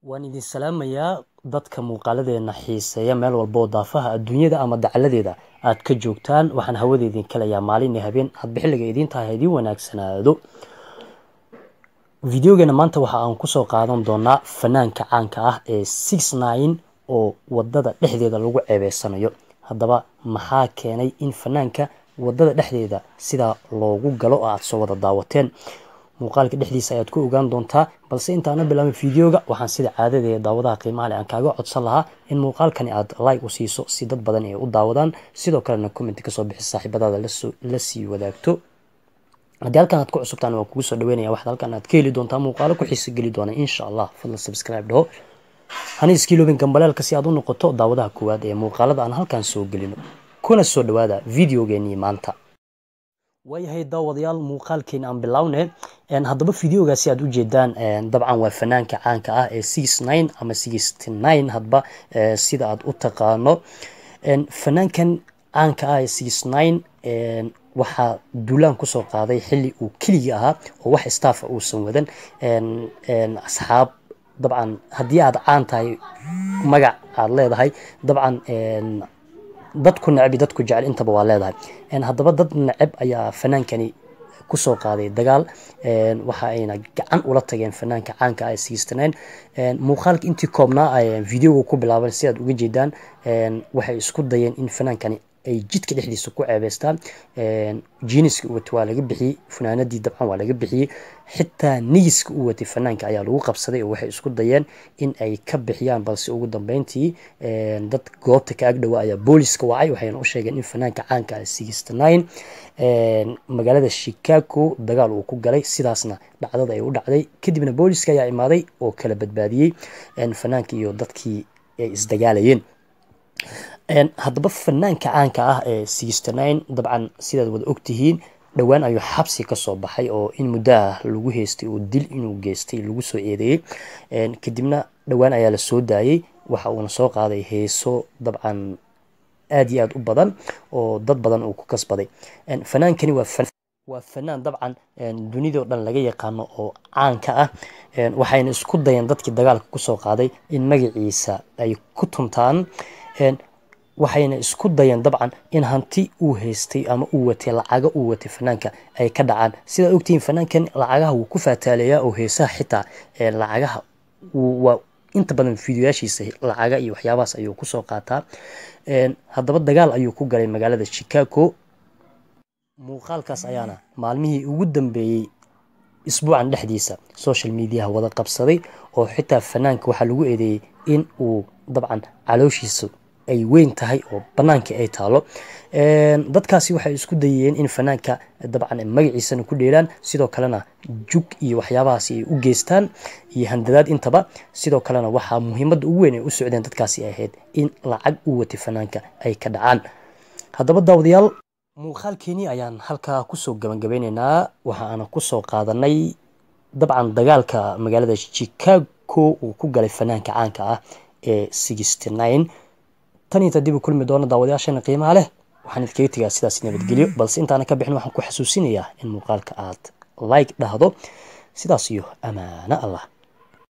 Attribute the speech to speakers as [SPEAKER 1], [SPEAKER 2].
[SPEAKER 1] waan idin salaamayaa dadka muuqaaladeena xiiseeya meel walba oo daafaha adduunyada ama dacaladeeda aad ka joogtaan waxaan hawada idin kalayaa maalin iyo habeen hadba xilliga idiin tahay ha idiin wanaagsanaado videogeena maanta waxa aan kusoo qaadan doonaa fanaanka caanka ah ee six nine oo wadada dhexdeeda lagu ceebeysanayo haddaba maxaa keenay in fanaanka wadada dhexdeeda sidaa loogu galo oo aad soo wada daawateen muuqaalka dhexdiisa ayaad ku ogaan doontaa balse intaana bilaabin videoga waxaan sida caadadeeda daawadaha qiimaha leh aan kaaga codsan lahaa in muuqaalkani aad like u siiso si dad badan ay u daawadaan sidoo kalena comment kasoo bixi saaxiibadaada la sii wadaagto haddii halkan aad ku cusubtaan waan kugu soo dhaweynaya waxaad halkan aad ka heli doontaa muuqaalo ku xiisa geli doona insha allah fadlan subscribe dhaho hani iskiiloobin gambaleelka si aad u noqoto daawadaha koowaad ee muuqaalada aan halkan soo gelino kuna soo dhawaada videogeenii maanta waayahay daawadayaal muuqaalkeena aan bilowne haddaba videogaasi aad ujeedaan dabcan waa fanaanka caanka ah ee six nine ama sixty nine hadba sida aad u taqaano fanaankan caanka ah ee six nine waxaa duulaan kusoo qaaday xili uu keligii ahaa oo wax staffa uusan wadan asxaab dabcan haddii aad caan tahay magac aad leedahay dabcan dadku neceb dadku jecel intaba waa leedahay haddaba dad neceb ayaa fanaankani kusoo qaaday dagaal waxa ayna gacan ula tageen fanaanka caanka ah sixty nine muuqaalka intii koobnaa videoga ku bilaaban si aad uga jeedaan waxay isku dayeen in fanaankani ay jidka dhexdiisa ku ceebeystaan jiniska u watay waa laga bixiyey funaanadii dabcan waa laga bixiyey xitaa nigiska u watay fanaanka ayaa lagu qabsaday oo waxay isku dayeen in ay ka bixiyaan balse ugu dambeyntii dad goobta ka agdhowa ayaa booliska wacay waxayna u sheegeen in fanaanka caanka ah sixty nine magaalada chicago dagaal uu ku galay sidaasna dhacdada ay u dhacday kadibna booliska ayaa imaaday oo kala badbaadiyey fanaanka iyo dadkii ay isdagaalayeen haddaba fanaanka caanka ah ee sixty nine dabcan sidaad wada ogtihiin dhowaan ayuu xabsi kasoo baxay oo in muddo ah lagu heystay oo dil inuu geystay lagu soo eedeeyey kadibna dhowaan ayaa la soo daayey waxa uuna soo qaaday heeso dabcan aad iyo aad u badan oo dad badan uu ku kasbaday fanaankani waa waa fanaan dabcan dunidao dhan laga yaqaano oo caanka ah waxayna isku dayeen dadkii dagaalka kusoo qaaday in magaciisa ay ku tuntaan waxayna isku dayeen dabcan in hanti uu haystay ama uu watay lacaga uu watay fanaanka ay ka dhacaan sidaad ogtihiin fanaankan lacagaha wuu ku faataaleeyaa oo heesaha xitaa lacagaha waa inta badan fideoyaashiisa lacaga iyo waxyaabahaas ayuu kusoo qaataa haddaba dagaal ayuu ku galay magaalada chicago muuqaalkaas ayaana maalmihii ugu dambeeyey isbuucan dhexdiisa social mediaha wada qabsaday oo xitaa fanaanka waxaa lagu eedeeyey in uu dabcan calooshiisa ay weyn tahay oo bannaankii ay taalo dadkaasi waxay isku dayeen in fanaanka dabcan magaciisana ku dheelaan sidoo kalena jug iyo waxyaabahaasi ay u geystaan iyo handadaad intaba sidoo kalena waxaa muhiimadda ugu weyn ay u socdeen dadkaasi ahayd in lacag u watay fanaanka ay ka dhacaan haddaba daawadayaal muuqaalkeenii ayaan halkaa kusoo gabangabeyneynaa waxa aana kusoo qaadanay dabcan dagaalka magaalada chicago uu ku galay fanaanka caanka ah ee sixty nine tan inta dib u kulmi doona daawadayaashana qiimaha leh waxaan idkaga tegaa sidaas nabadgelyo balse intaana ka bixin waxaan ku xasuusinayaa in muuqaalka aad like dhahdo sidaas iyo amaano allah